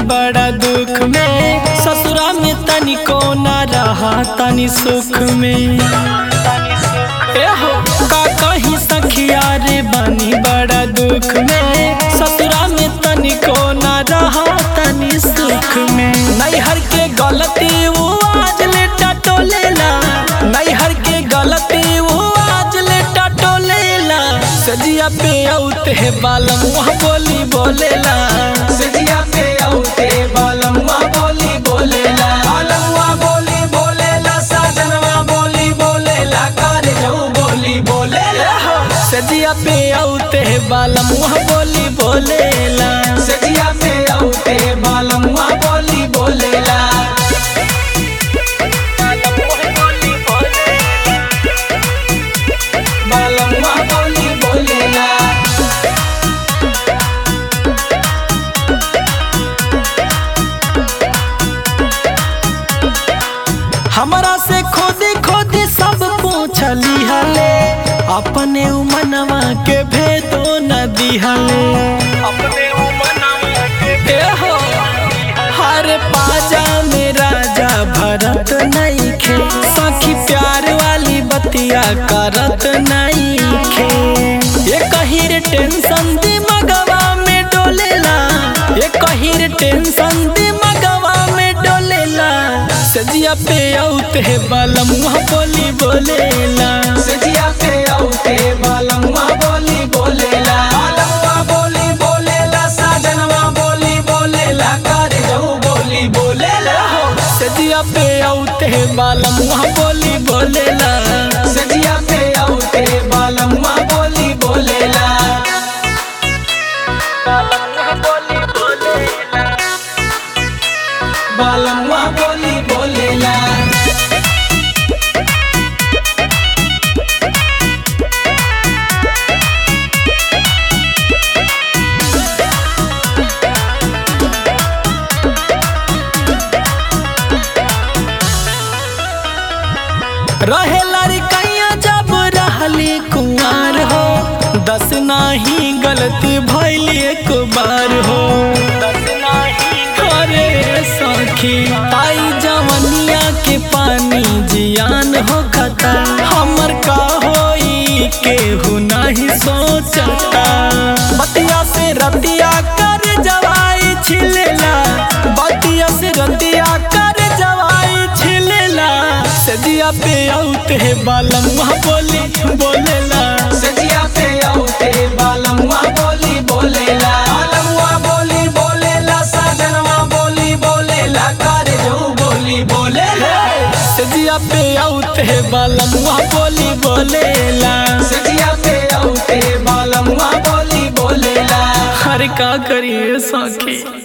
बड़ा दुख में ससुरा में तनिको न रहा तनि सुख में एहो का कहीं सखिया रे बनी बड़ा दुख में ससुरा में तनिको न रहा तनि सुख में नैहर के गलती वो आज ले टटोलेला नैहर के गलती वो आज ले टटोलेला सजिया पे औते है बालम वहाँ बोली बोलेला सजिया पे औते बालम्मा बोली बोलेला बालम्मा बोली बोलेला साजनवा बोली बोलेला कारे जाऊ बोली बोलेला सजिया पे औते है बालम वहाँ बोली बोलेला सजिया पे औते बालम्मा बोली बोलेला बालम्मा बोली बोलेला हमरा से खोदी खोदी सब पूछली हले अपने मनवा के भेदो न दिहले अपने के हो हर पाजा में राजा भरत नहीं खे सखी प्यार वाली बतिया करत नहीं खे ये कहिर टेंशन दिमगवा में डोलेला ये कहिर टेंशन दिमगवा में डोलेला सजिया पे औते है बालम वहाँ बोली बोलेला सजिया पे औते बालम्मा बोली बोलेला बालम्मा बोली बोलेला साजनवा बोली बोलेला कारे जाऊ बोली बोलेला सजिया पे औते है बालम वहाँ बोली बोलेला सजिया पे औते बालम्मा बोली बोलेला बालम्मा बोली बोलेला रहे लड़कैया जब रहली कुंवार हो दस नाही गलती भैल एक बार हो अरे सखी ताई जवनिया के पानी जियान हो खता हमर का होई केहू नहीं सोचता बतिया से रतिया कर जवाई छिलेला बतिया से रतिया कर जवाई छिलेला सजिया पे औते है बालम वहाँ बोली बोलेला सजिया पे औते बालम्मा बोली बोलेला बालम्मा बोली बोलेला साजनवा बोली बोलेला कारे जाऊ बोली बोलेला सजिया पे औते है बालम वहाँ बोली बोलेला सजिया पे औते बालम्मा बोली बोलेला हर का करिए सखी